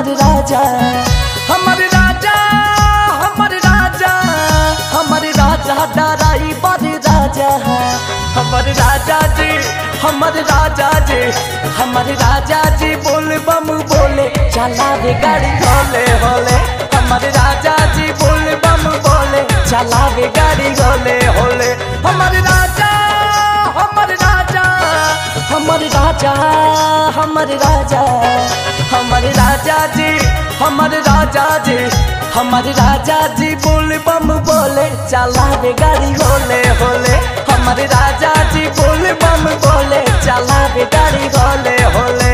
हमर राजा हमर राजा हमर राजा हमर राजा डराई बड़ राजा हमर राजा जी हमर राजा जी हमर राजा जी बोल बम बोले चलावे गाड़ी होले होले हमर राजा जी बोल बम बोले चलावे गाड़ी होले होले हमर राजा हमर राजा हमर राजा हमर राजा हमर राजा जी हमर राजा जी हमर राजा जी बोल बम बोले चलावे गाड़ी होले होले हमर राजा जी बोल बम बोले चलावे गाड़ी होले होले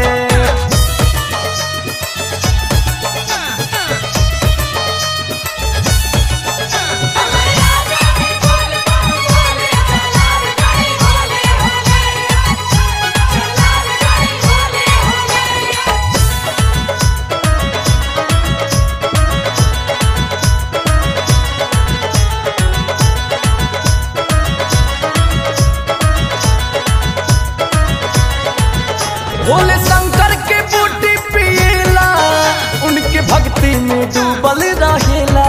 भोले शंकर के बूटी पिएला उनके भक्ति में डूबल रहेला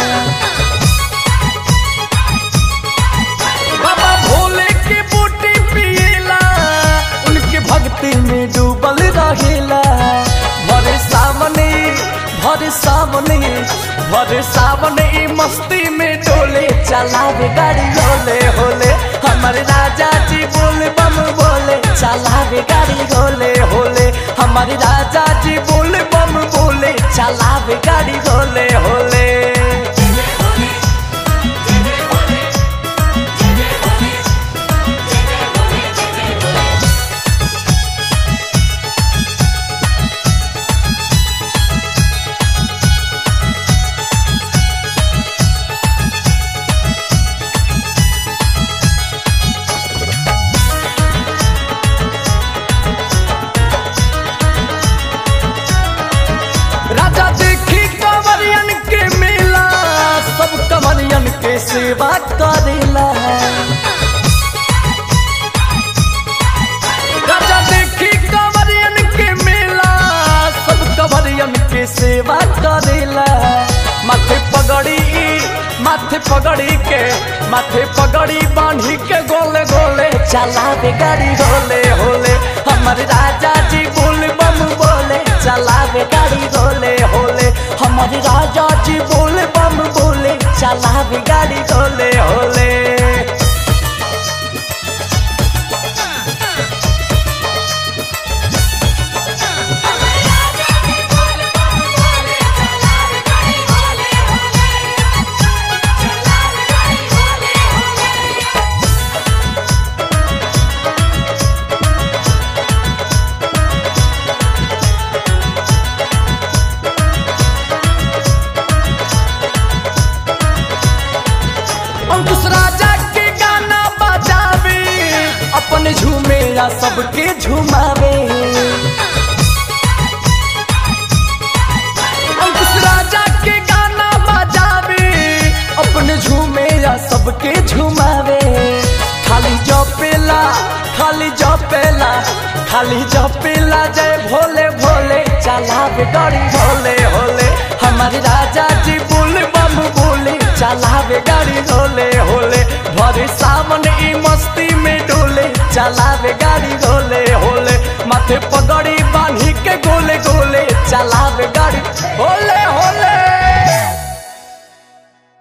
बाबा भोले के बूटी पिएला उनके भक्ति में डूबल रहेला भरे सामने भरे सामने भरे सामने ई मस्ती में डोले चलावे गाड़ी होले होले हमर राजा जी बोल बम बोले चलावे गाड़ी होले होले हमर राजा जी बोल बम बोले चलावे गाड़ी होले होले राजा देखी कंवरियन के मेला सब कंवरियन के सेवा करेला राजा देखी कंवरियन के मेला सब कंवरियन के सेवा करेला माथे पगड़ी माथे पगड़ी के माथे पगड़ी बांधी के गोले गोले चलावे गाड़ी होले होले हमर राजा जी बोल बम बोले चलावे गाड़ी होले होले हमर राजा जी बोल बम बोले चलावे गाड़ी होले होले अंकुश राजा के गाना बजावे अपने झूमे या सबके झुमावे अंकुश राजा के गाना बजावे अपने झूमे या सबके झुमावे खाली जपेला खाली जपेला खाली जपेला जय भोले भोले चलावे गाड़ी होले होले हमारे राजा जी बोल बम बोले चलावे गाड़ी होले होले भरे सामने ई मस्ती में डोले चलावे गाड़ी होले होले माथे पगड़ी बांधी के गोले गोले चलावे गाड़ी होले होले